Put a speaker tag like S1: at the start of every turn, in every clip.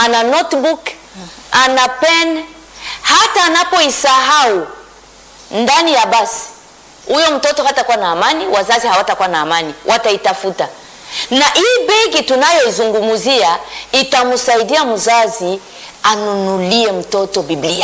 S1: ana notebook, ana pen, hata anapoisahau ndani ya basi, huyo mtoto hatakuwa na amani, wazazi hawatakuwa na amani, wataitafuta. Na hii begi tunayoizungumzia itamsaidia mzazi anunulie mtoto Biblia.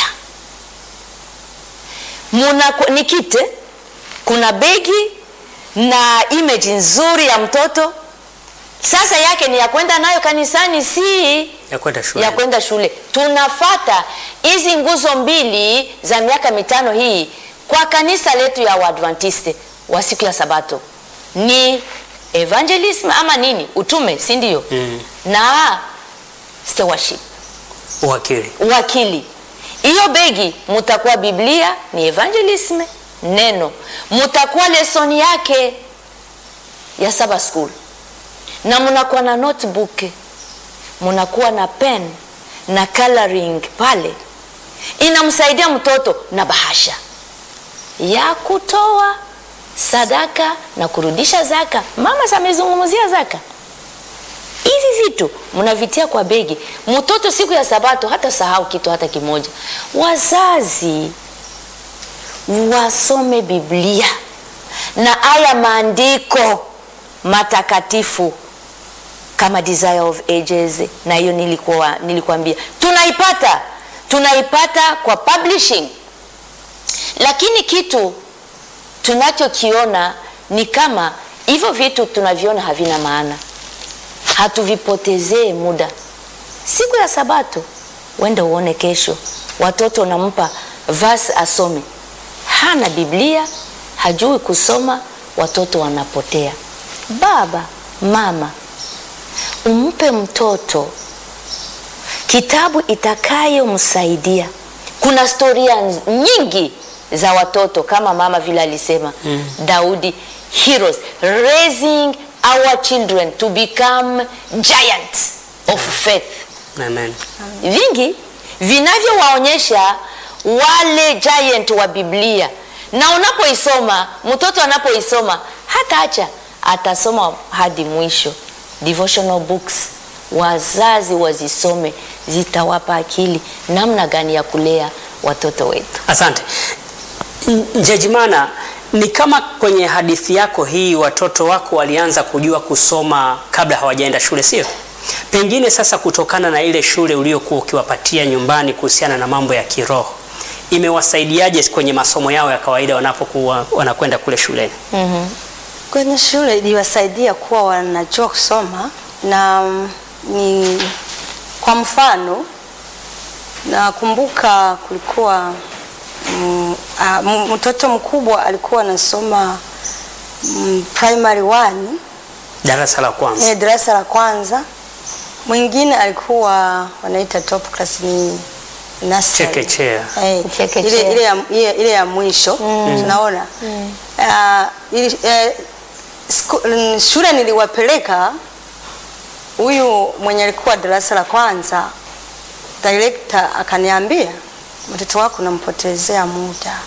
S1: Muna, ni kite, kuna begi na image nzuri ya mtoto. Sasa yake ni ya kwenda nayo kanisani, si
S2: ya kwenda shule.
S1: ya kwenda shule. Tunafata hizi nguzo mbili za miaka mitano hii kwa kanisa letu ya Waadventiste wa siku ya Sabato ni evangelism ama nini, utume, si ndio?
S2: Mm.
S1: na stewardship,
S2: Uwakili.
S1: uwakili. Hiyo begi mutakuwa Biblia ni evangelism, neno mutakuwa lesoni yake ya Sabbath school, na munakuwa na notebook, munakuwa na pen na coloring pale, inamsaidia mtoto na bahasha ya kutoa sadaka na kurudisha zaka. Mama amezungumzia zaka. Hizi vitu mnavitia kwa begi, mtoto siku ya Sabato hata sahau kitu hata kimoja. Wazazi wasome Biblia na haya maandiko matakatifu kama Desire of Ages, na hiyo nilikuwa nilikuambia tunaipata tunaipata kwa publishing, lakini kitu tunachokiona ni kama hivyo vitu tunaviona havina maana, hatuvipotezee muda. Siku ya Sabato wende uone kesho, watoto nampa verse asome, hana Biblia, hajui kusoma, watoto wanapotea. Baba mama, umpe mtoto kitabu itakayomsaidia. Kuna historia nyingi za watoto kama mama vile alisema mm. Daudi, heroes raising our children to become giants of faith,
S2: Amen.
S1: vingi vinavyowaonyesha wale giant wa Biblia, na unapoisoma mtoto anapoisoma hata acha atasoma hadi mwisho. Devotional books wazazi wazisome, zitawapa akili namna gani ya kulea watoto wetu.
S2: Asante N- Njejimana, ni kama kwenye hadithi yako hii watoto wako walianza kujua kusoma kabla hawajaenda shule, sio? Pengine sasa, kutokana na ile shule uliokuwa ukiwapatia nyumbani kuhusiana na mambo ya kiroho, imewasaidiaje kwenye masomo yao ya kawaida wanapokuwa wanakwenda kule shuleni?
S3: Kwenye shule iliwasaidia kuwa wanajua kusoma na mm, ni kwa mfano nakumbuka kulikuwa mm, ah, m- mtoto mkubwa alikuwa anasoma mm, primary one
S2: Darasa la kwanza.
S3: eh, darasa la kwanza. Mwingine alikuwa wanaita top class ni nursery.
S2: Chekechea.
S3: Eh,
S1: Chekechea.
S3: ile, ile, ya, ile, ile ya mwisho tunaona Ah, ili- eh, sku- mm, shule niliwapeleka huyu mwenye alikuwa darasa la kwanza, director akaniambia, mtoto wako unampotezea muda,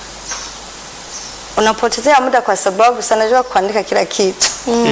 S3: unapotezea muda kwa sababu si anajua kuandika kila kitu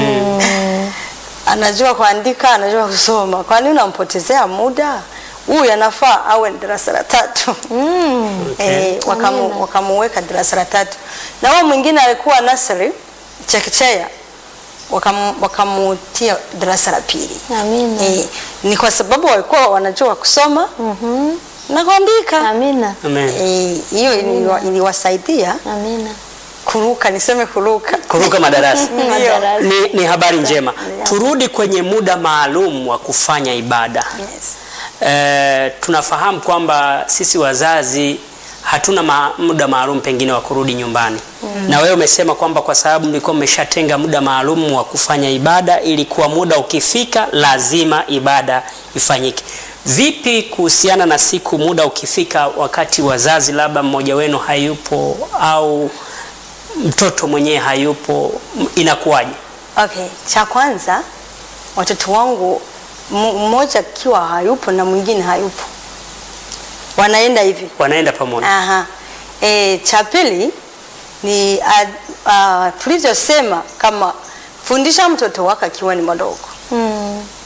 S3: anajua kuandika, anajua kusoma. Kwa nini unampotezea muda? Huyu anafaa awe darasa la tatu. Eh, wakamu, wakamuweka darasa la tatu, na huyo mwingine alikuwa nursery chekechea, wakamu, wakamutia darasa la pili.
S1: Amina.
S3: Eh, ni kwa sababu walikuwa wanajua kusoma na kuandika.
S1: Amina.
S2: Amen.
S3: Eh, hiyo iliwa- iliwasaidia
S1: Amina.
S3: kuruka, niseme kuruka.
S2: Kuruka madarasa.
S1: Madarasa.
S2: Ni, ni habari njema. Turudi kwenye muda maalum wa kufanya ibada.
S3: Yes.
S2: Eh, tunafahamu kwamba sisi wazazi hatuna ma, muda maalum pengine wa kurudi nyumbani na wewe umesema kwamba kwa sababu mlikuwa mmeshatenga muda maalum wa kufanya ibada, ili kuwa muda ukifika lazima ibada ifanyike. Vipi kuhusiana na siku muda ukifika, wakati wazazi labda mmoja wenu hayupo au mtoto mwenyewe hayupo, m- inakuwaje?
S3: Okay, cha kwanza watoto wangu m- mmoja akiwa hayupo na mwingine hayupo, wanaenda hivi.
S2: Wanaenda pamoja?
S3: Aha. E, cha pili ni a- a, tulivyosema kama fundisha mtoto wako akiwa ni mdogo.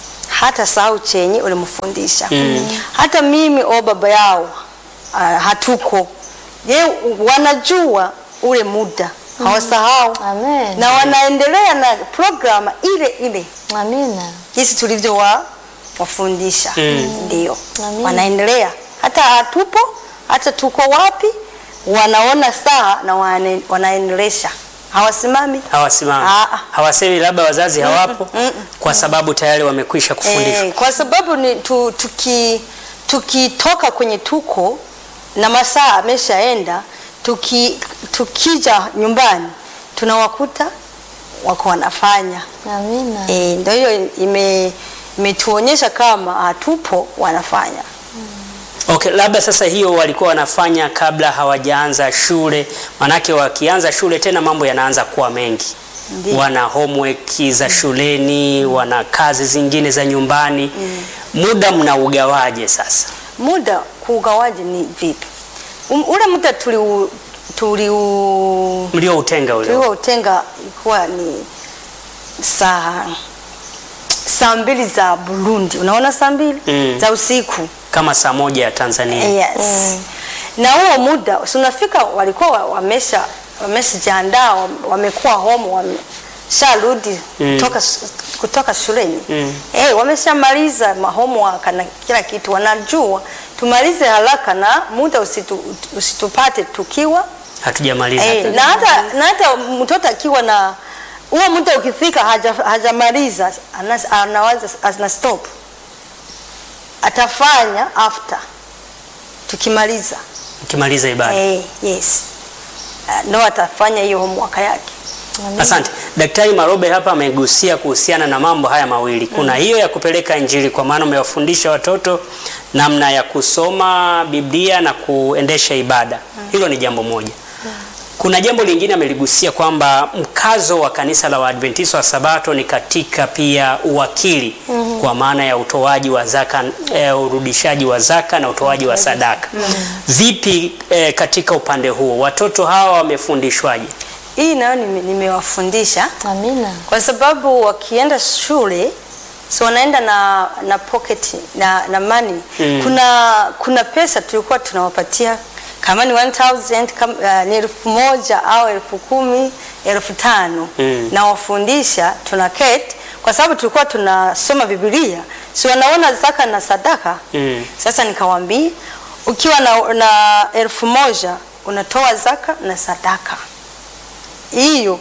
S3: hata sahau chenye ulimfundisha. Hata mimi o baba yao uh, hatuko je, wanajua ule muda hawasahau
S1: Amen.
S3: na wanaendelea na programu ile ile
S1: Amina.
S3: jinsi tulivyo wa, wafundisha ndio
S1: Amen.
S3: wanaendelea hata hatupo hata tuko wapi wanaona saa na wane, wanaendelesha hawasimami
S2: hawasimami
S3: Ah, ah.
S2: hawasemi labda wazazi hawapo kwa sababu tayari wamekwisha kufundishwa
S3: Eh, kwa sababu ni tu, tuki tukitoka kwenye tuko na masaa ameshaenda tuki, tukija nyumbani tunawakuta wako wanafanya
S1: Amina.
S3: e, ndio hiyo ime imetuonyesha kama hatupo wanafanya
S2: Okay, labda sasa hiyo walikuwa wanafanya kabla hawajaanza shule, manake wakianza shule tena mambo yanaanza kuwa mengi.
S3: Ndiyo.
S2: Wana homework za shuleni, wana kazi zingine za nyumbani. Muda mnaugawaje sasa?
S3: muda kuugawaje ni vipi um, ule muda tuliu tuliu
S2: Mlioutenga ule.
S3: tulioutenga ilikuwa ni saa saa mbili za Burundi, unaona saa mbili
S2: Mm.
S3: za usiku
S2: Kama saa moja ya Tanzania.
S3: yes. Na huo muda si unafika, walikuwa wa- wamesha wameshajiandaa, wam- wamekuwa home, wamesharudi
S2: Mm.
S3: kutoka, s- kutoka shuleni
S2: Mm.
S3: eh, wameshamaliza ma homework na kila kitu, wanajua tumalize haraka na muda usitu, usitupate tukiwa
S2: Hatujamaliza.
S3: Eh, na hata na hata mtoto akiwa na huo muda ukifika haja- hajamaliza ana- anawaza ana stop atafanya after tukimaliza
S2: Ukimaliza ibada.
S3: eh, yes uh, no atafanya hiyo homework yake
S2: Asante. Daktari Marobe hapa amegusia kuhusiana na mambo haya mawili. Kuna hiyo ya kupeleka Injili kwa maana umewafundisha watoto namna ya kusoma Biblia na kuendesha ibada. Hilo ni jambo moja. Kuna jambo lingine ameligusia kwamba mkazo wa kanisa la Waadventista wa Sabato ni katika pia uwakili kwa maana ya utoaji wa zaka, eh, urudishaji wa zaka na utoaji wa sadaka. Vipi eh, katika upande huo watoto hawa wamefundishwaje?
S3: hii nayo nime- nimewafundisha
S1: Amina.
S3: kwa sababu wakienda shule so wanaenda na na pocket na, na money
S2: Mm.
S3: kuna kuna pesa tulikuwa tunawapatia kama ni 1000 kama, uh, ni elfu moja au elfu kumi elfu tano
S2: Mm.
S3: na wafundisha tuna keti kwa sababu tulikuwa tunasoma Biblia si wanaona zaka na sadaka
S2: Mm.
S3: sasa nikawaambia ukiwa na, na elfu moja unatoa zaka na sadaka hiyo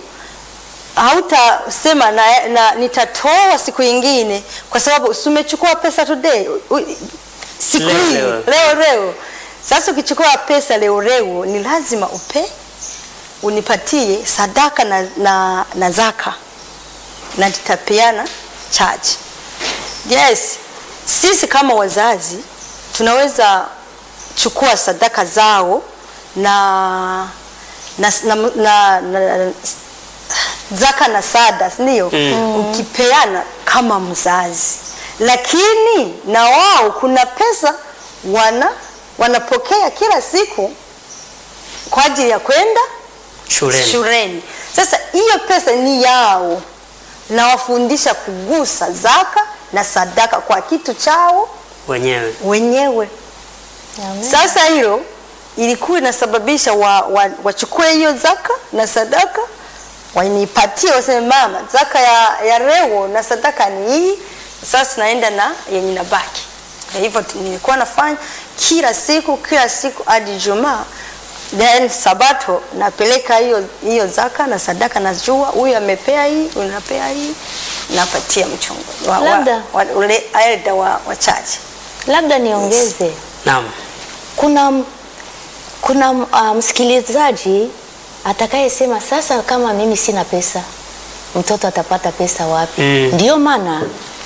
S3: hautasema na, na nitatoa siku ingine kwa sababu si umechukua pesa today u- u- siku
S2: Leo,
S3: hii
S2: leo.
S3: leo leo sasa ukichukua pesa leo leo ni lazima upe unipatie sadaka na, na, na zaka na tutapeana chaji yes sisi kama wazazi tunaweza chukua sadaka zao na na, na, na, na zaka na sada ndio
S2: Mm.
S3: ukipeana kama mzazi lakini na wao kuna pesa wana wanapokea kila siku kwa ajili ya kwenda
S2: Shuleni.
S3: shuleni. Sasa hiyo pesa ni yao, na wafundisha kugusa zaka na sadaka kwa kitu chao
S2: wenyewe.
S3: wenyewe.
S1: Amen.
S3: Sasa hilo ilikuwa inasababisha wa, wa, wachukue hiyo zaka na sadaka wanipatie, waseme mama, zaka ya, ya leo na sadaka ni hii, sasa naenda na yenye nabaki. Na hivyo tu- nilikuwa nafanya kila siku kila siku hadi Ijumaa, then Sabato napeleka hiyo hiyo zaka na sadaka, najua huyu amepea hii, huyu anapea hii, napatia mchungu wa, wa,
S1: Labda.
S3: wa, ule elda wa, wachache
S1: Labda niongeze
S2: Naam.
S1: kuna kuna uh, msikilizaji atakayesema sasa, kama mimi sina pesa, mtoto atapata pesa wapi?
S2: Mm.
S1: Ndiyo maana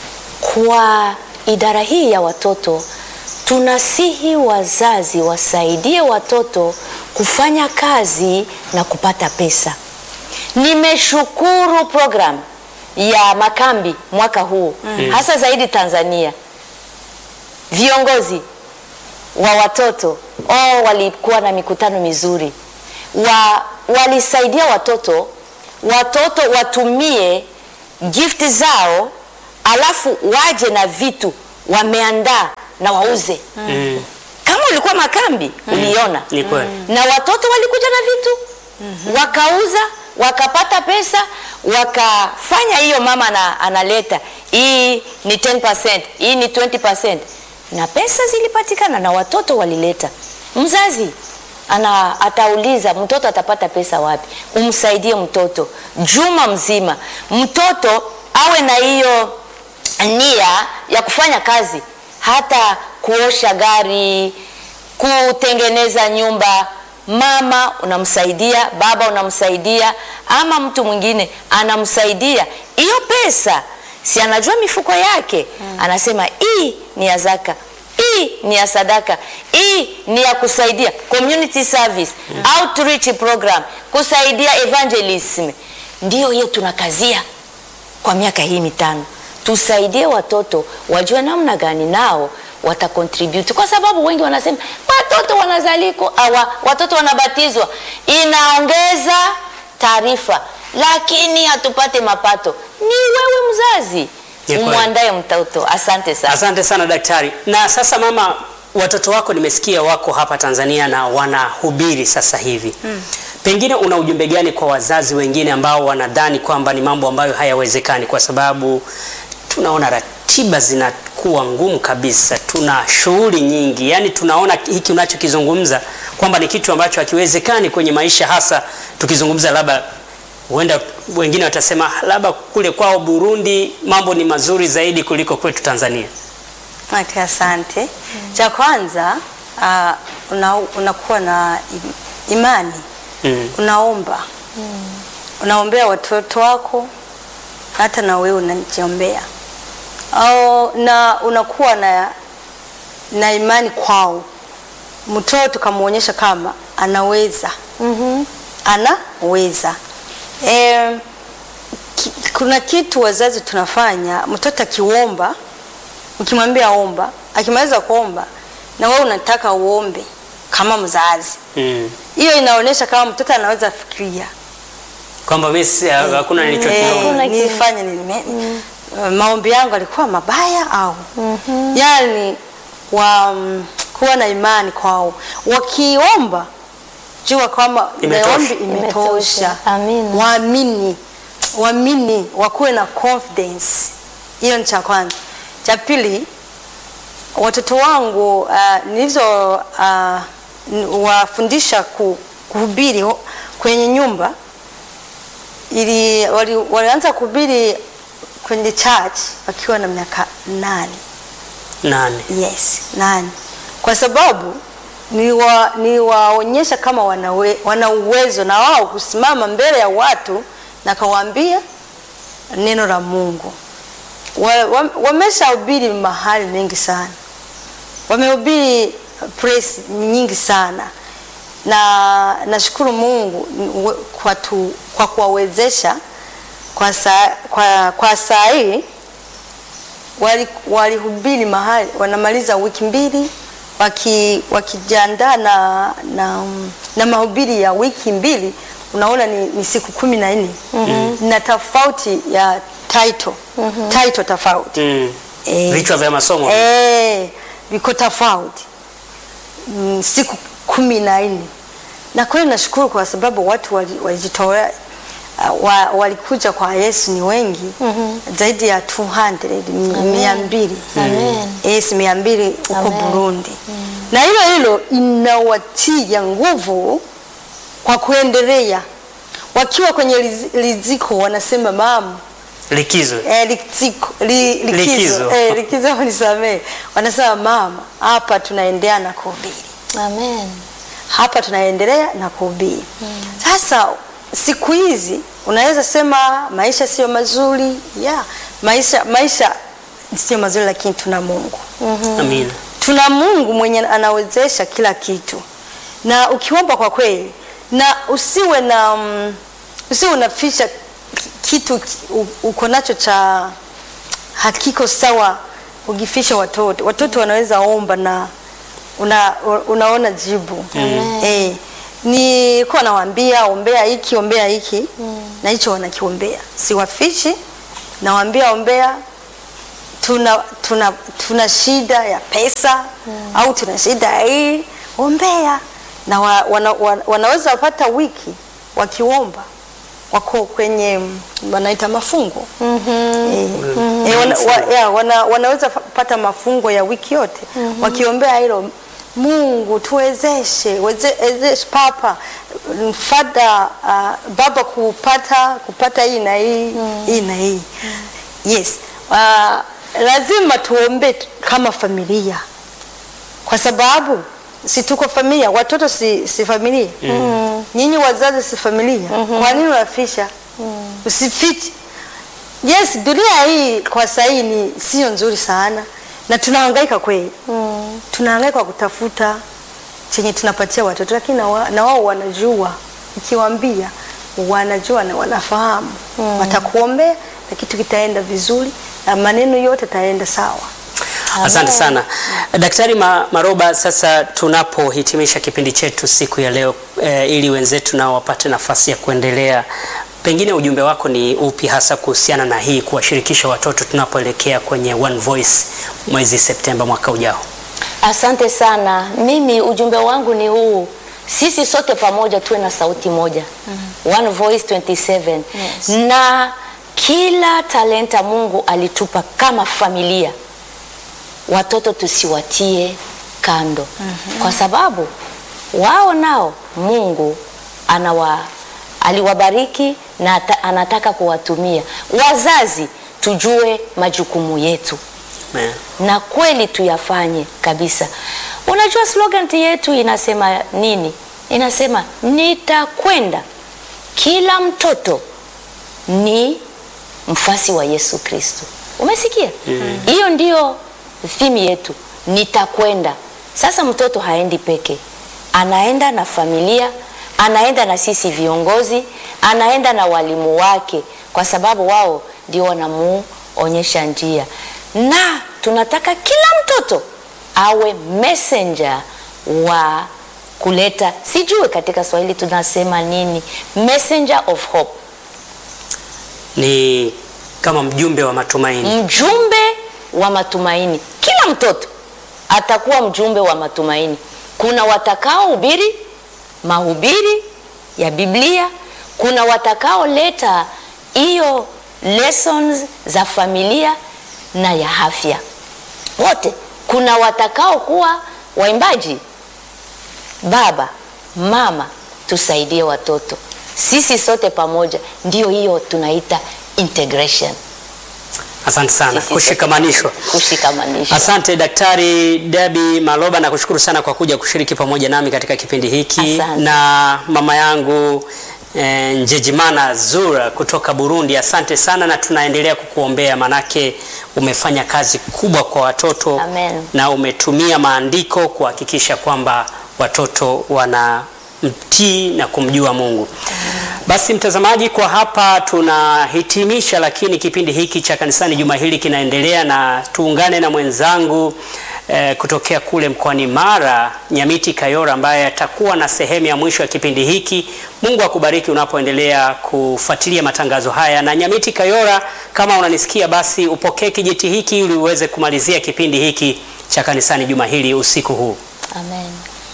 S1: kwa idara hii ya watoto tunasihi wazazi wasaidie watoto kufanya kazi na kupata pesa. Nimeshukuru program ya makambi mwaka huu hasa zaidi Tanzania, viongozi wa watoto oh, walikuwa na mikutano mizuri wa, walisaidia watoto watoto watumie gift zao alafu waje na vitu wameandaa na wauze
S2: Mm.
S1: kama ulikuwa makambi uliona
S2: Ni kweli.
S1: na watoto walikuja na vitu wakauza wakapata pesa wakafanya hiyo mama ana, analeta hii ni 10%, hii ni 20% na pesa zilipatikana na watoto walileta mzazi ana atauliza mtoto atapata pesa wapi umsaidie mtoto juma mzima mtoto awe na hiyo nia ya kufanya kazi hata kuosha gari kutengeneza nyumba mama unamsaidia baba unamsaidia ama mtu mwingine anamsaidia hiyo pesa si anajua mifuko yake anasema hii ni ya zaka hii ni ya sadaka hii ni ya kusaidia community service outreach program kusaidia evangelism ndiyo hiyo tunakazia kwa miaka hii mitano tusaidie watoto wajue namna gani nao watacontribute kwa sababu wengi wanasema watoto wanazaliko awa, watoto wanabatizwa inaongeza taarifa lakini hatupate mapato ni wewe mzazi
S2: Ni kweli.
S1: umwandae mtoto asante sana
S2: Asante sana daktari. Na sasa mama, watoto wako nimesikia wako hapa Tanzania na wanahubiri sasa hivi mm. Pengine una ujumbe gani kwa wazazi wengine ambao wanadhani kwamba ni mambo ambayo hayawezekani, kwa sababu tunaona ratiba zinakuwa ngumu kabisa, tuna shughuli nyingi, yaani tunaona hiki unachokizungumza kwamba ni kitu ambacho hakiwezekani kwenye maisha, hasa tukizungumza labda huenda wengine watasema labda kule kwao Burundi mambo ni mazuri zaidi kuliko kwetu Tanzania.
S3: Okay, asante. Cha kwanza uh, una, unakuwa na im- imani
S2: Mm.
S3: unaomba unaombea watoto wako hata na wewe unajiombea au na unakuwa na, na imani kwao mtoto kamwonyesha kama anaweza
S1: mm-hmm.
S3: anaweza e, ki, kuna kitu wazazi tunafanya mtoto akiomba ukimwambia omba akimaliza kuomba na wewe unataka uombe kama mzazi
S2: Mm.
S3: hiyo inaonyesha kama mtoto anaweza fikiria
S2: Kwamba mimi si- hakuna
S3: Eh,
S2: nilichokiona.
S3: nilifanya nini Me- uh, maombi yangu alikuwa mabaya au yani wa, mm, kuwa na imani kwao wakiomba jua kwamba
S2: Imetosha.
S3: maombi imetosha
S1: Imetosha. Amina.
S3: waamini waamini wakuwe na confidence hiyo ni cha kwanza cha pili watoto wangu uh, nilizo uh, n- wafundisha ku, kuhubiri ho- kwenye nyumba ili wali, walianza kuhubiri kwenye church wakiwa na miaka nane
S2: Nane.
S3: yes nane kwa sababu niwa- niwaonyesha kama wanawe, wana uwezo na wao kusimama mbele ya watu na kawaambia neno la Mungu wa, wa, wameshahubiri mahali mengi sana wamehubiri press nyingi sana na nashukuru Mungu n- we- kwa, tu, kwa kuwawezesha kwa saa, kwa, kwa saa hii wali- walihubiri mahali wanamaliza wiki mbili waki, wakijiandaa na, na, na mahubiri ya wiki mbili unaona ni, ni siku kumi na nne mm-hmm. na tofauti ya title mm-hmm. title tofauti
S2: Mm.
S3: Eh,
S2: Vichwa vya masomo.
S3: eh, viko tofauti mm, siku kumi na nne na kweli nashukuru kwa sababu watu wali- walijitolea uh, wa, walikuja kwa Yesu ni wengi mm-hmm. zaidi ya 200 m- mia mbili
S1: Amen.
S3: yes mia mbili huko
S1: Amen.
S3: Burundi na hilo hilo inawatia nguvu kwa kuendelea wakiwa kwenye lizi- liziko wanasema mama
S2: Likizo.
S3: Eh, likizo, li, likizo.
S2: Likizo.
S3: Eh, likizo nisamee. Wanasema mama, hapa tunaendelea na kuhubiri,
S1: Amen.
S3: hapa tunaendelea na kuhubiri. Sasa siku hizi unaweza sema maisha sio mazuri yeah. maisha maisha sio mazuri, lakini tuna Mungu
S2: Amina.
S3: tuna Mungu mwenye anawezesha kila kitu, na ukiomba kwa kweli, na usiwe na mm, usiwe unaficha ki- kitu ki- u- uko nacho cha hakiko sawa, ukifisha watoto. Watoto wanaweza omba na una, unaona jibu eh, ni kuwa nawaambia ombea hiki ombea hiki na hicho wanakiombea, siwafichi, nawaambia ombea tuna, tuna, tuna shida ya pesa au tuna shida ya hii, ombea na wa, wana, wana, wanaweza wapata wiki wakiomba wako kwenye mm, wanaita mafungo Eh, eh, wana, wa, ya, wana, wanaweza fa- pata mafungo ya wiki yote wakiombea hilo Mungu tuwezeshe weze- wezeshe papa mm, fada uh, baba kupata kupata hii na hii hii na hii yes uh, lazima tuombe t- kama familia kwa sababu si tuko familia, watoto si, si familia mm. Nyinyi wazazi si familia Kwa nini unafisha? Usifiche. Yes, dunia hii kwa sasa hii ni sio nzuri sana na tunahangaika kweli mm. Tunahangaika kwa kutafuta chenye tunapatia watoto, lakini na wa- na wao wanajua, ukiwaambia wanajua na wanafahamu watakuombea na kitu kitaenda vizuri na maneno yote taenda sawa.
S2: Asante sana Daktari Ma, Maroba. Sasa tunapohitimisha kipindi chetu siku ya leo eh, ili wenzetu nao wapate nafasi ya kuendelea, pengine ujumbe wako ni upi hasa kuhusiana na hii kuwashirikisha watoto tunapoelekea kwenye One Voice mwezi Septemba mwaka ujao?
S1: Asante sana. Mimi ujumbe wangu ni huu, sisi sote pamoja tuwe na sauti moja One Voice 27
S3: Yes.
S1: na kila talenta Mungu alitupa kama familia, watoto tusiwatie kando kwa sababu wao nao Mungu anawa aliwabariki na ata- anataka kuwatumia. Wazazi tujue majukumu yetu
S2: Amen.
S1: na kweli tuyafanye kabisa. Unajua slogan yetu inasema nini? Inasema nitakwenda, kila mtoto ni mfasi wa Yesu Kristo. Umesikia? Hiyo ndio theme yetu, nitakwenda. Sasa mtoto haendi peke, anaenda na familia, anaenda na sisi viongozi, anaenda na walimu wake, kwa sababu wao ndio wanamuonyesha njia, na tunataka kila mtoto awe messenger wa kuleta, sijui katika Swahili tunasema nini, messenger of hope
S2: Ni kama mjumbe wa matumaini.
S1: mjumbe wa matumaini. Kila mtoto atakuwa mjumbe wa matumaini. Kuna watakaohubiri mahubiri ya Biblia, kuna watakaoleta hiyo lessons za familia na ya afya wote. Kuna watakao kuwa waimbaji. Baba, mama, tusaidie watoto, sisi sote pamoja, ndio hiyo tunaita integration.
S2: Asante sana,
S1: Sisi sote
S2: kushikamanishwa.
S1: pamoja. Kushikamanishwa.
S2: Asante Daktari Debi Maloba, na kushukuru sana kwa kuja kushiriki pamoja nami katika kipindi hiki
S1: Asante.
S2: na mama yangu eh, Njejimana Zura kutoka Burundi. Asante sana na tunaendelea kukuombea, manake umefanya kazi kubwa kwa watoto
S1: Amen.
S2: na umetumia maandiko kuhakikisha kwamba watoto wanamtii na kumjua Mungu. Basi mtazamaji, kwa hapa tunahitimisha, lakini kipindi hiki cha kanisani juma hili kinaendelea, na tuungane na mwenzangu eh, kutokea kule mkoani Mara, Nyamiti Kayora, ambaye atakuwa na sehemu ya mwisho ya kipindi hiki. Mungu akubariki unapoendelea kufuatilia matangazo haya. Na Nyamiti Kayora, kama unanisikia, basi upokee kijiti hiki ili uweze kumalizia kipindi hiki cha kanisani juma hili usiku huu.
S1: Amen.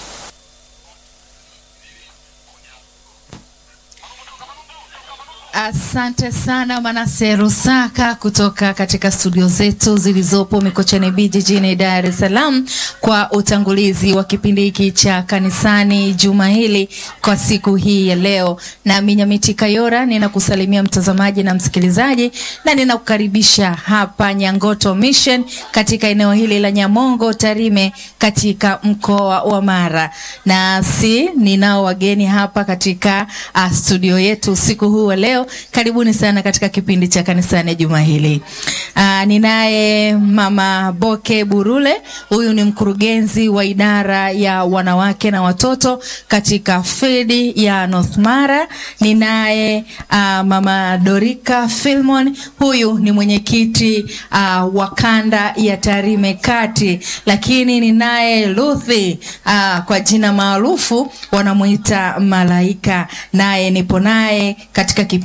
S4: Asante sana Manase Rusaka kutoka katika studio zetu zilizopo Mikocheni B jijini Dar es Salaam kwa utangulizi wa kipindi hiki cha kanisani juma hili kwa siku hii ya leo. Nami Nyamiti Kayora ninakusalimia mtazamaji na msikilizaji na ninakukaribisha hapa Nyangoto Mission katika eneo hili la Nyamongo Tarime katika mkoa wa Mara. Nasi ninao wageni hapa katika uh, studio yetu usiku huu wa leo. Karibuni sana katika kipindi cha kanisani juma hili. Uh, ninaye Mama Boke Burule, huyu ni mkurugenzi wa idara ya wanawake na watoto katika field ya North Mara. Ninaye uh, Mama Dorika Filmon, huyu ni mwenyekiti uh, wa kanda ya Tarime Kati, lakini ninaye Luthi uh, kwa jina maarufu wanamuita Malaika, naye nipo naye katika kipindi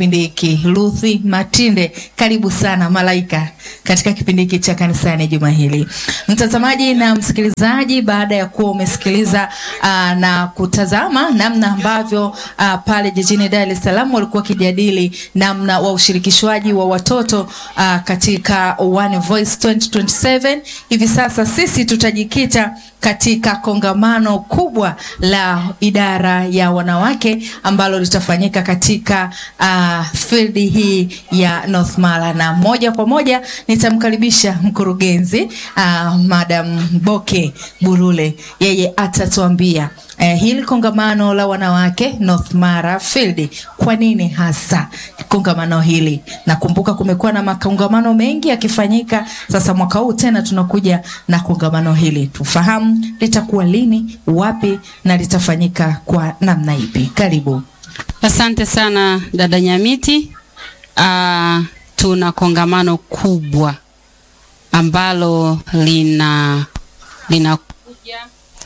S4: kipindi hiki. Ruthi Matinde, karibu sana Malaika katika kipindi hiki cha kanisani juma hili. Mtazamaji na msikilizaji, baada ya kuwa umesikiliza uh, na kutazama namna ambavyo uh, pale jijini Dar es Salaam walikuwa wakijadili namna wa ushirikishwaji wa watoto uh, katika One Voice 2027 hivi sasa sisi tutajikita katika kongamano kubwa la idara ya wanawake ambalo litafanyika katika uh, field hii ya North Mara, na moja kwa moja nitamkaribisha mkurugenzi uh, Madam Boke Burule, yeye atatuambia uh, hili kongamano la wanawake North Mara Field, kwa nini hasa kongamano hili? Nakumbuka kumekuwa na makongamano mengi yakifanyika, sasa mwaka huu tena tunakuja na kongamano hili, tufahamu litakuwa lini, wapi na litafanyika kwa namna ipi? Karibu.
S5: Asante sana dada Nyamiti. Uh, tuna kongamano kubwa ambalo lina linakuja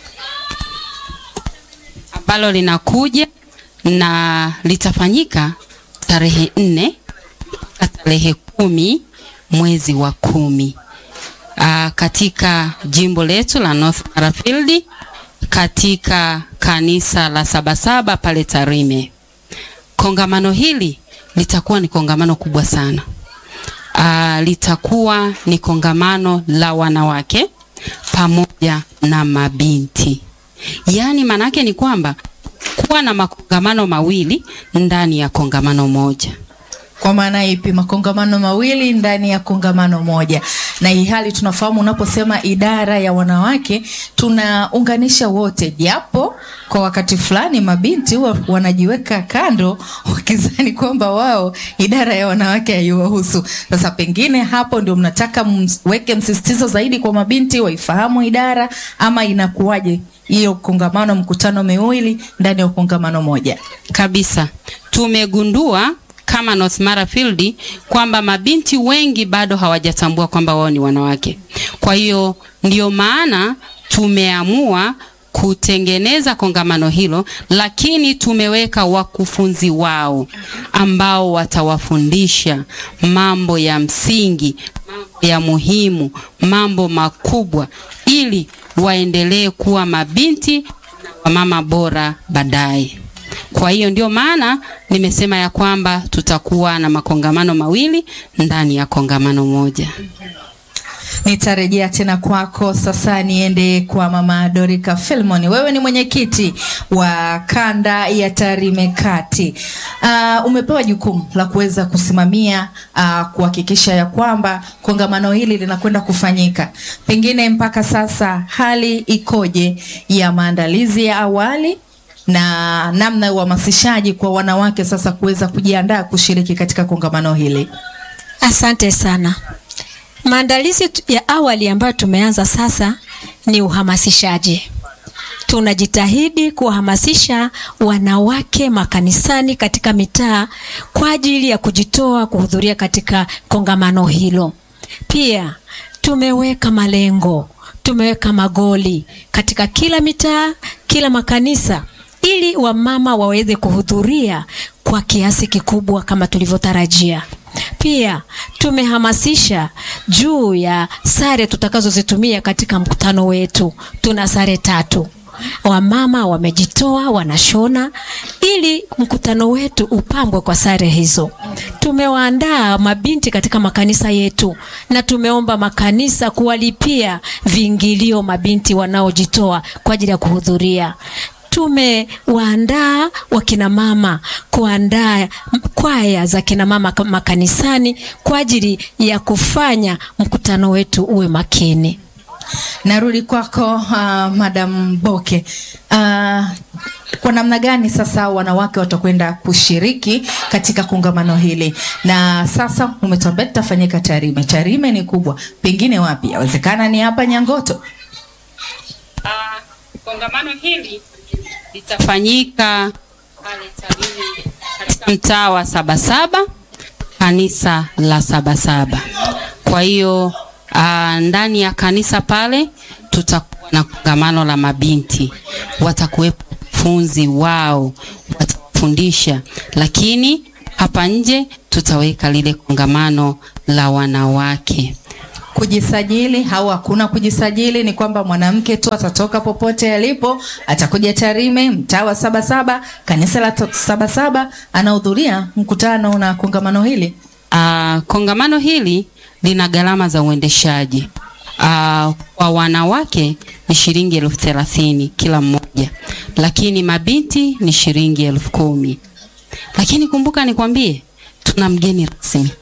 S5: ambalo linakuja na litafanyika tarehe nne mpaka tarehe kumi mwezi wa kumi uh, katika jimbo letu la North Mara Field katika kanisa la Sabasaba pale Tarime. Kongamano hili litakuwa ni kongamano kubwa sana. Uh, litakuwa ni kongamano la wanawake pamoja na mabinti. Yaani manake ni kwamba kuwa na makongamano mawili ndani ya kongamano moja.
S4: Kwa maana ipi? Makongamano mawili ndani ya kongamano moja. Na hii hali tunafahamu, unaposema idara ya wanawake tunaunganisha wote, japo kwa wakati fulani mabinti huwa wanajiweka kando wakizani kwamba wao idara ya wanawake haiwahusu. Sasa pengine hapo ndio mnataka mweke msisitizo zaidi kwa mabinti waifahamu idara, ama inakuwaje hiyo kongamano, mkutano miwili ndani ya kongamano moja?
S5: Kabisa, tumegundua kama North Mara Field kwamba mabinti wengi bado hawajatambua kwamba wao ni wanawake. Kwa hiyo ndio maana tumeamua kutengeneza kongamano hilo, lakini tumeweka wakufunzi wao ambao watawafundisha mambo ya msingi, mambo ya muhimu, mambo makubwa, ili waendelee kuwa mabinti na wamama bora baadaye. Kwa hiyo ndio maana nimesema ya kwamba tutakuwa na makongamano mawili ndani ya kongamano moja.
S4: Nitarejea tena kwako sasa, niende kwa mama Dorika Filmon. Wewe ni mwenyekiti wa kanda ya Tarime Kati. Uh, umepewa jukumu la kuweza kusimamia uh, kuhakikisha ya kwamba kongamano hili linakwenda kufanyika. Pengine mpaka sasa hali ikoje ya maandalizi ya awali na namna ya uhamasishaji kwa wanawake sasa kuweza kujiandaa kushiriki katika kongamano hili?
S6: Asante sana. Maandalizi ya awali ambayo tumeanza sasa ni uhamasishaji. Tunajitahidi kuwahamasisha wanawake makanisani katika mitaa kwa ajili ya kujitoa kuhudhuria katika kongamano hilo. Pia tumeweka malengo, tumeweka magoli katika kila mitaa, kila makanisa ili wamama waweze kuhudhuria kwa kiasi kikubwa kama tulivyotarajia. Pia tumehamasisha juu ya sare tutakazozitumia katika mkutano wetu. Tuna sare tatu. Wamama wamejitoa wanashona ili mkutano wetu upambwe kwa sare hizo. Tumewaandaa mabinti katika makanisa yetu na tumeomba makanisa kuwalipia viingilio mabinti wanaojitoa kwa ajili ya kuhudhuria tumewaandaa wakina mama kuandaa kwaya za kina mama makanisani kwa ajili ya kufanya mkutano wetu uwe makini.
S4: Narudi kwako uh, Madam Boke. Uh, kwa namna gani sasa wanawake watakwenda kushiriki katika kongamano hili? Na sasa umetuambia tutafanyika Tarime. Tarime ni kubwa, pengine wapi? Yawezekana ni hapa Nyangoto.
S5: Uh, kongamano hili litafanyika pale Tarime katika mtaa wa Sabasaba, kanisa la Sabasaba. Kwa hiyo uh, ndani ya kanisa pale tutakuwa na kongamano la mabinti, watakuwepo funzi wao watafundisha, lakini hapa nje tutaweka lile kongamano la wanawake.
S4: Kujisajili au hakuna kujisajili, ni kwamba mwanamke tu atatoka popote alipo, atakuja Tarime, mtaa wa Sabasaba, kanisa la to- Sabasaba, anahudhuria mkutano na kongamano hili.
S5: Uh, kongamano hili lina gharama za uendeshaji. Uh, kwa wanawake ni shilingi elfu thelathini kila mmoja, lakini mabinti ni shilingi elfu kumi. Lakini kumbuka nikwambie, tuna mgeni rasmi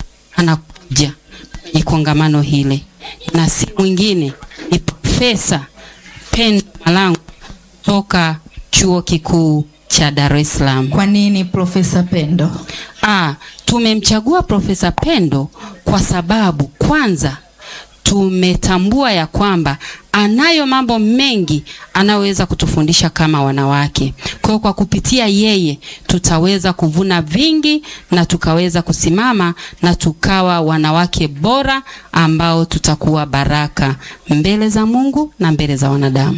S5: anakuja kwenye kongamano hili, na si mwingine ni Profesa Pendo Malangu kutoka chuo kikuu cha Dar es Salaam.
S4: Kwa nini Profesa Pendo?
S5: Ah, tumemchagua Profesa Pendo kwa sababu kwanza tumetambua ya kwamba anayo mambo mengi anayoweza kutufundisha kama wanawake. Kwa hiyo kwa kupitia yeye tutaweza kuvuna vingi na tukaweza kusimama na tukawa wanawake bora ambao tutakuwa baraka mbele za Mungu na mbele za wanadamu.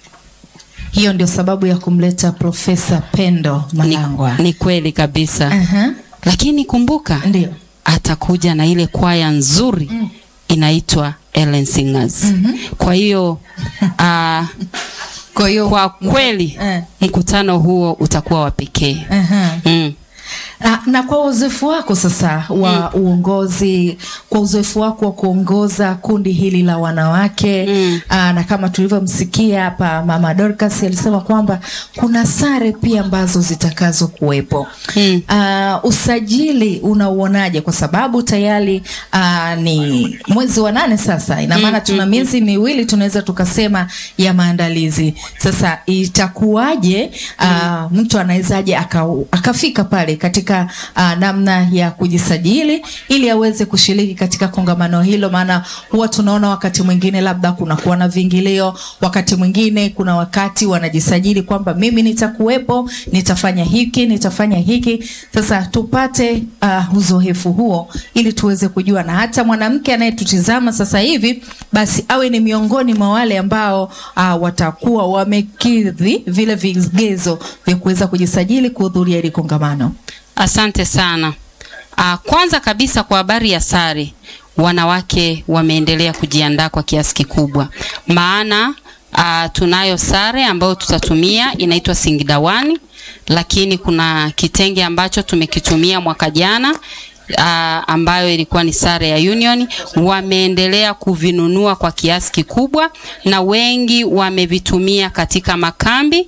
S4: Hiyo ndio sababu ya kumleta Profesa Pendo
S5: Ni,
S4: Malangwa.
S5: ni kweli kabisa.
S4: Aha,
S5: Lakini kumbuka
S4: ndio.
S5: atakuja na ile kwaya nzuri inaitwa Ellen Singers. Kwa hiyo ah,
S4: Kwa hiyo
S5: kwa kweli
S4: Eh.
S5: mkutano huo utakuwa wa pekee.
S4: Aha.
S5: Mm.
S4: Na, na kwa uzoefu wako sasa wa uongozi, kwa uzoefu wako wa kuongoza kundi hili la wanawake
S5: Mm.
S4: aa, na kama tulivyomsikia hapa Mama Dorcas alisema kwamba kuna sare pia ambazo zitakazo kuwepo.
S5: Mm.
S4: Aa, usajili unauonaje? Kwa sababu tayari aa, ni mwezi wa nane sasa, ina maana tuna miezi miwili tunaweza tukasema ya maandalizi. Sasa itakuwaje? aa, mtu anawezaje aka, akafika pale katika aa, namna ya kujisajili ili aweze kushiriki katika kongamano hilo? Maana huwa tunaona wakati mwingine labda kunakuwa na vingilio, wakati mwingine kuna wakati wanajisajili kwamba mimi nitakuwepo, nitafanya hiki, nitafanya hiki. Sasa tupate uh, uzoefu huo ili tuweze kujua, na hata mwanamke anayetutizama sasa hivi basi awe ni miongoni mwa wale ambao uh, watakuwa wamekidhi vile vigezo vya kuweza kujisajili kuhudhuria hili kongamano.
S5: Asante sana. Ah, kwanza kabisa kwa habari ya sare, wanawake wameendelea kujiandaa kwa kiasi kikubwa, maana ah, tunayo sare ambayo tutatumia inaitwa Singidawani, lakini kuna kitenge ambacho tumekitumia mwaka jana ah, ambayo ilikuwa ni sare ya Union. Wameendelea kuvinunua kwa kiasi kikubwa, na wengi wamevitumia katika makambi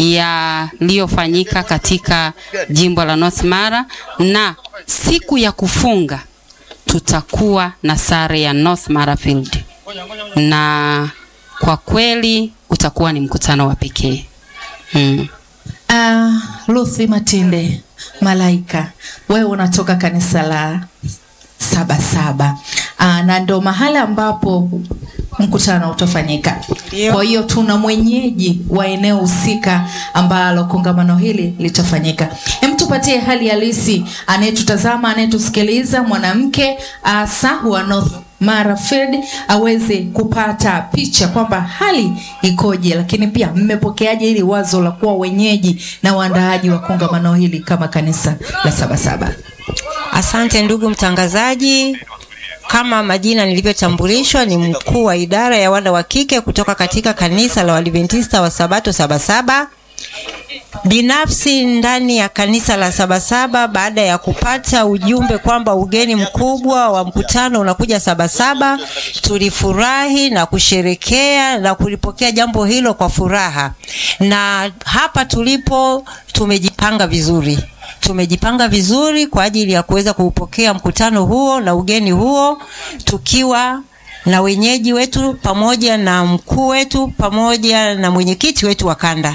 S5: yaliyofanyika katika jimbo la North Mara, na siku ya kufunga tutakuwa na sare ya North Mara Field, na kwa kweli utakuwa ni mkutano wa pekee mm.
S4: Uh, Ruthi Matinde Malaika, wewe unatoka kanisa la saba saba uh, na ndo mahala ambapo mkutano utafanyika.
S3: Ndio.
S4: Kwa hiyo tuna mwenyeji wa eneo husika ambalo kongamano hili litafanyika. Hem, tupatie hali halisi anayetutazama, anayetusikiliza, mwanamke asa wa North Mara Field aweze kupata picha kwamba hali ikoje, lakini pia mmepokeaje hili wazo la kuwa wenyeji na waandaaji wa kongamano hili kama kanisa la Sabasaba.
S7: Asante ndugu mtangazaji. Kama majina nilivyotambulishwa, ni mkuu wa idara ya wana wa kike kutoka katika kanisa la Waadventista wa Sabato Sabasaba. Binafsi ndani ya kanisa la Sabasaba, baada ya kupata ujumbe kwamba ugeni mkubwa wa mkutano unakuja Sabasaba, tulifurahi na kusherekea na kulipokea jambo hilo kwa furaha, na hapa tulipo tumejipanga vizuri tumejipanga vizuri kwa ajili ya kuweza kuupokea mkutano huo na ugeni huo tukiwa na wenyeji wetu pamoja na mkuu wetu pamoja na mwenyekiti wetu wa kanda.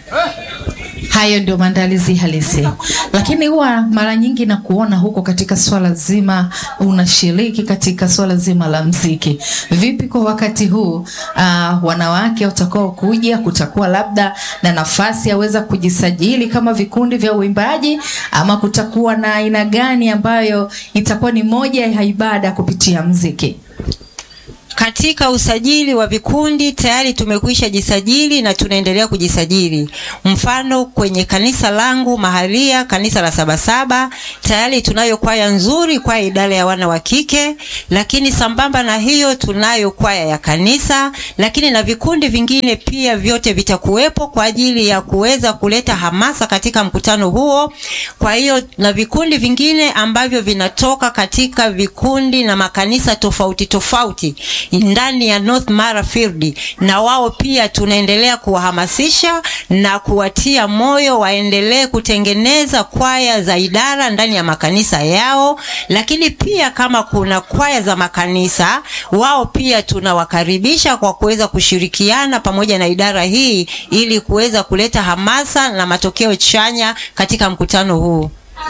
S4: Hayo ndio maandalizi halisi, lakini huwa mara nyingi na kuona huko katika swala zima unashiriki katika swala zima la mziki. Vipi kwa wakati huu uh, wanawake watakao kuja, kutakuwa labda na nafasi yaweza kujisajili kama vikundi vya uimbaji, ama kutakuwa na aina gani ambayo itakuwa ni moja ya ibada kupitia mziki?
S7: katika usajili wa vikundi tayari tumekwisha jisajili na tunaendelea kujisajili. Mfano kwenye kanisa langu mahalia, kanisa la Sabasaba, tayari tunayo kwaya nzuri, kwaya idara ya wana wa kike, lakini sambamba na hiyo tunayo kwaya ya kanisa, lakini na vikundi vingine pia vyote vitakuwepo kwa ajili ya kuweza kuleta hamasa katika mkutano huo. Kwa hiyo na vikundi vingine ambavyo vinatoka katika vikundi na makanisa tofauti tofauti ndani ya North Mara Field, na wao pia tunaendelea kuwahamasisha na kuwatia moyo waendelee kutengeneza kwaya za idara ndani ya makanisa yao, lakini pia kama kuna kwaya za makanisa, wao pia tunawakaribisha kwa kuweza kushirikiana pamoja na idara hii ili kuweza kuleta hamasa na matokeo chanya katika mkutano huu.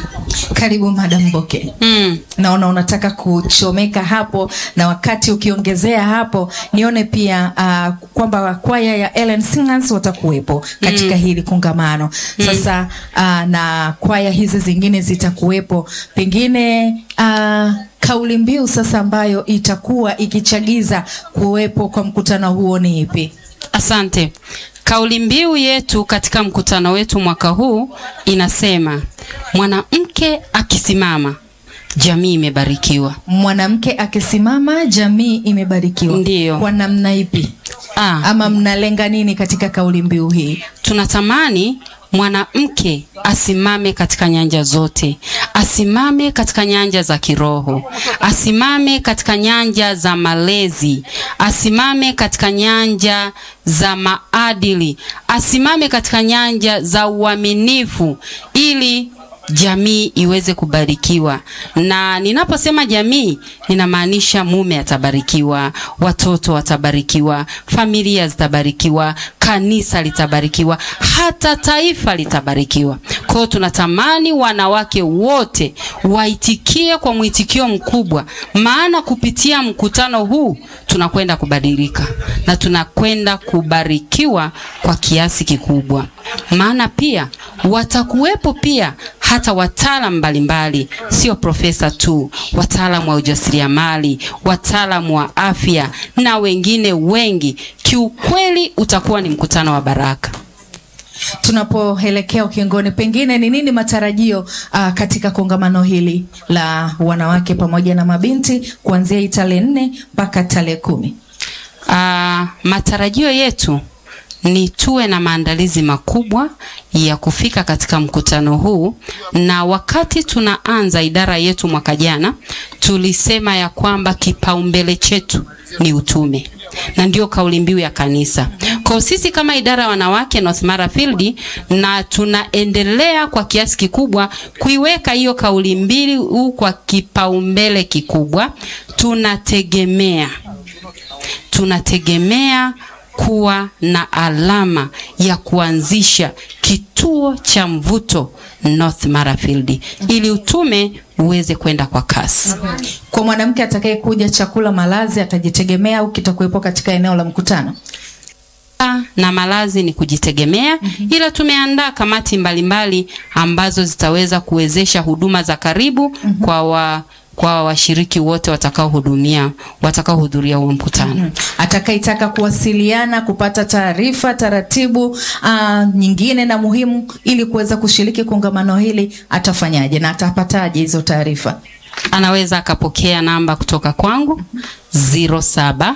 S4: Karibu Madam Boke.
S5: Mm.
S4: Naona unataka kuchomeka hapo, na wakati ukiongezea hapo, nione pia uh, kwamba kwaya ya Ellen Singers watakuwepo katika hili kongamano sasa. Uh, na kwaya hizi zingine zitakuwepo, pengine uh, kauli mbiu sasa ambayo itakuwa ikichagiza kuwepo kwa mkutano huo ni ipi?
S5: Asante. Kauli mbiu yetu katika mkutano wetu mwaka huu inasema mwanamke akisimama jamii imebarikiwa.
S4: Mwanamke akisimama jamii imebarikiwa.
S5: Ndiyo.
S4: Kwa namna ipi?
S5: Ah,
S4: Ama mnalenga nini katika kauli mbiu hii?
S5: tunatamani mwanamke asimame katika nyanja zote, asimame katika nyanja za kiroho, asimame katika nyanja za malezi, asimame katika nyanja za maadili, asimame katika nyanja za uaminifu ili jamii iweze kubarikiwa. Na ninaposema jamii, ninamaanisha mume atabarikiwa, watoto watabarikiwa, familia zitabarikiwa, kanisa litabarikiwa, hata taifa litabarikiwa. Kwa hiyo tunatamani wanawake wote waitikie kwa mwitikio mkubwa, maana kupitia mkutano huu tunakwenda kubadilika na tunakwenda kubarikiwa kwa kiasi kikubwa, maana pia watakuwepo pia hata wataalam mbalimbali, sio profesa tu, wataalam wa ujasiriamali, wataalam wa afya na wengine wengi. Kiukweli utakuwa ni mkutano wa baraka.
S4: Tunapoelekea ukingoni, pengine ni nini matarajio uh, katika kongamano hili la wanawake pamoja na mabinti kuanzia hii tarehe nne mpaka tarehe kumi?
S5: Ah, matarajio yetu ni tuwe na maandalizi makubwa ya kufika katika mkutano huu, na wakati tunaanza idara yetu mwaka jana tulisema ya kwamba kipaumbele chetu ni utume, na ndio kauli mbiu ya kanisa. Kwa sisi kama idara ya wanawake North Mara Field, na tunaendelea kwa kiasi kikubwa kuiweka hiyo kauli mbiu kwa kipaumbele kikubwa. Tunategemea tunategemea kuwa na alama ya kuanzisha kituo cha mvuto North Mara Field ili utume uweze kwenda kwa kasi.
S4: Kwa mwanamke atakayekuja, chakula, malazi atajitegemea au kitakuwepo katika eneo la mkutano?
S5: na malazi ni kujitegemea, ila tumeandaa kamati mbalimbali ambazo zitaweza kuwezesha huduma za karibu kwa wa kwa washiriki wote watakaohudumia watakaohudhuria huo mkutano.
S4: Atakayetaka kuwasiliana kupata taarifa taratibu uh, nyingine na muhimu ili kuweza kushiriki kongamano hili atafanyaje na atapataje hizo taarifa?
S5: Anaweza akapokea namba kutoka kwangu 07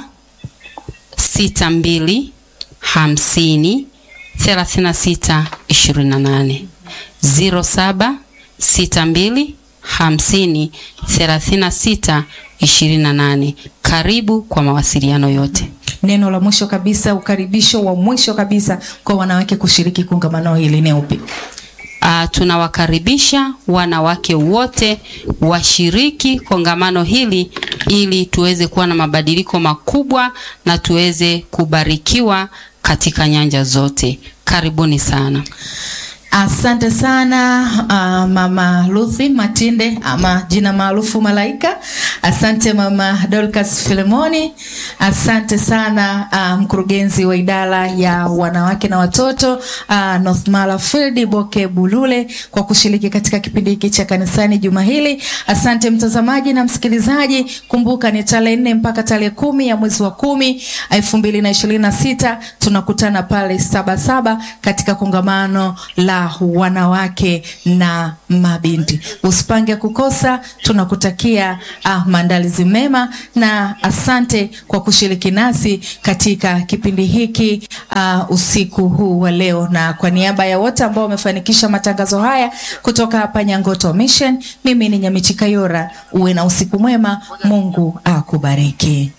S5: 62 50 36 28 07 62 50 36 28. Karibu kwa mawasiliano yote.
S4: Neno la mwisho kabisa, ukaribisho wa mwisho kabisa kwa wanawake kushiriki kongamano hili ni upi?
S5: Uh, tunawakaribisha wanawake wote washiriki kongamano hili ili tuweze kuwa na mabadiliko makubwa na tuweze kubarikiwa katika nyanja zote. Karibuni sana.
S4: Asante sana uh, mama Luthi Matinde ama jina maarufu Malaika. Asante mama Dorcas Filemoni. Asante sana uh, mkurugenzi wa idara ya wanawake na watoto uh, North Mara Field Boke Bulule kwa kushiriki katika kipindi hiki cha kanisani juma hili. Asante mtazamaji na msikilizaji, kumbuka ni tarehe nne mpaka tarehe kumi ya mwezi wa kumi elfu mbili na ishirini na sita tunakutana pale Sabasaba katika kongamano la wanawake na mabinti. Usipange kukosa, tunakutakia uh, maandalizi mema na asante kwa kushiriki nasi katika kipindi hiki uh, usiku huu wa leo, na kwa niaba ya wote ambao wamefanikisha matangazo haya kutoka hapa Nyangoto Mission, mimi ni Nyamichi Kayora. Uwe na usiku mwema, Mungu akubariki.